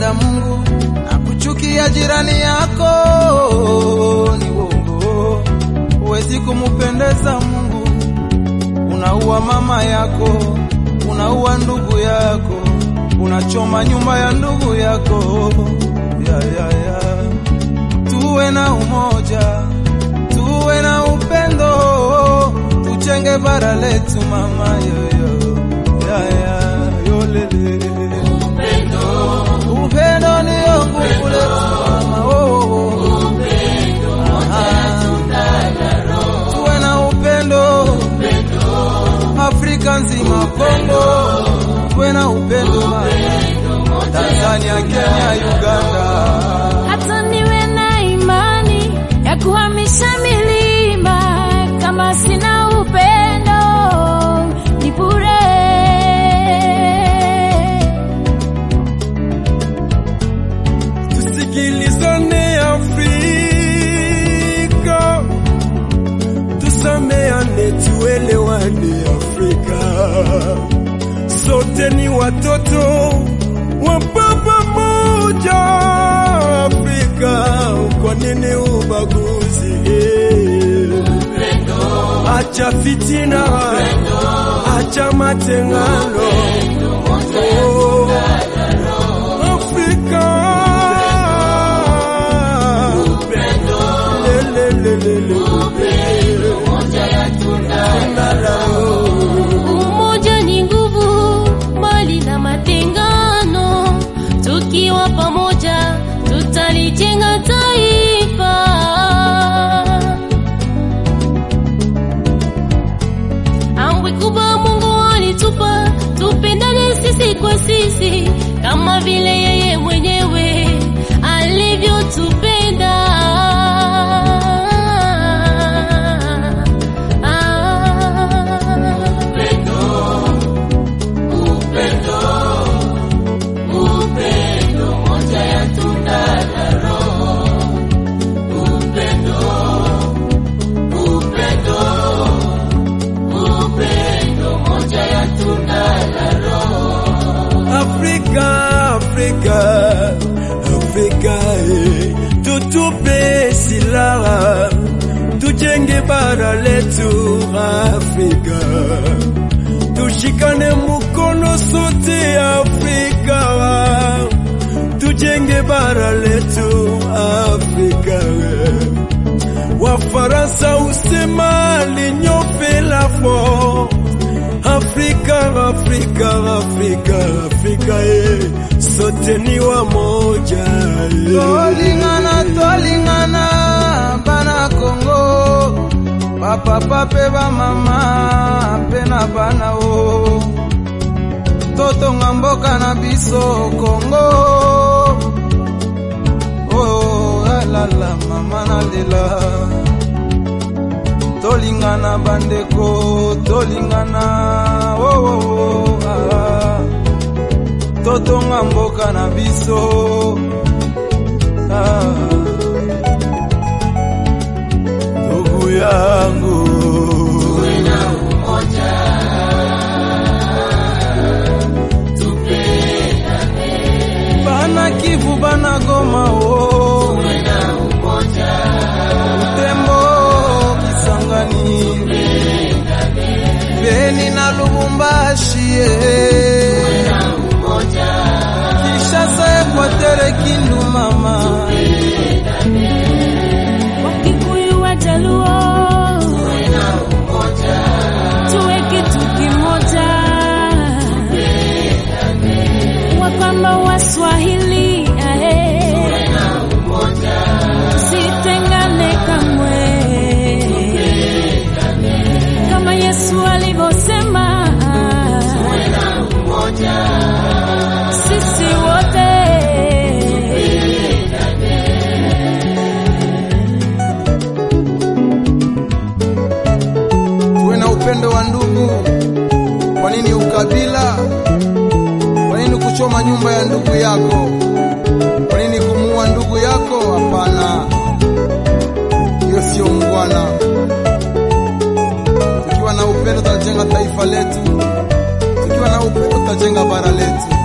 kumpenda Mungu na kuchukia jirani yako ni uongo. Huwezi kumupendeza Mungu, unaua mama yako, unaua ndugu yako, unachoma nyumba ya ndugu yako. Ya, ya, ya. Tuwe na umoja, tuwe na upendo, tuchenge bara letu mama yoyo. Ya, ya, yolele. Upendo ndio nguvu letu mama oh, oh, oh. Ah, tuwe na upendo Afrika nzima, Kongo tuwe na upendo mama, Tanzania, Kenya, Uganda. hata niwe na imani ya kuhamisha milima, kama sina upendo ni bure. Tusikilizane Afrika, tusameane, tuelewane Afrika. Sote ni watoto wa baba moja Afrika. Kwa nini ubaguzi? Acha fitina, acha matengano. Oh, Afrika. Lelelelele. Umoja ni nguvu, mbali na matengano. Tukiwa pamoja, tutalijenga taifa. Amri kubwa Mungu alitupa, tupendane sisi kwa sisi, kama vile yeye mwenyewe alivyotupenda. Afrika, Afrika, Afrika, eh, tutupe silaha tujenge bara letu Afrika, tushikane mkono sote Afrika, tujenge bara letu Afrika. eh. Wafaransa usema l'union fait la force. Afrika, Afrika, Afrika, Afrika, eh, sote ni wamoja. eh. Tolingana, tolingana, bana Kongo, bapapa pe bamama pe na bana o totonga mboka na biso Kongo. Oh, alala mama nalela tolingana bandeko tolingana oh, oh, oh, ah. totonga mboka na biso ah. ndugu yangu bana Kivu bana Goma oh. Butembo Kisangani Beni na Lubumbashi eh. Kishasa Ekwatere Kindu mama Wakikuyu Wajaluo, tuwe kitu kimoja, Wakamba Waswahili, ae, tusitengane kamwe, kama Yesu alivyosema, sisi wote tuwe na upendo wa ndugu. Kwa nini ukabila? Kwa nini kuchoma nyumba ya ndugu yako? Kwa nini kumuua ndugu yako? Hapana, hiyo sio ungwana. Tukiwa na upendo tutajenga taifa letu, tukiwa na upendo tutajenga bara letu.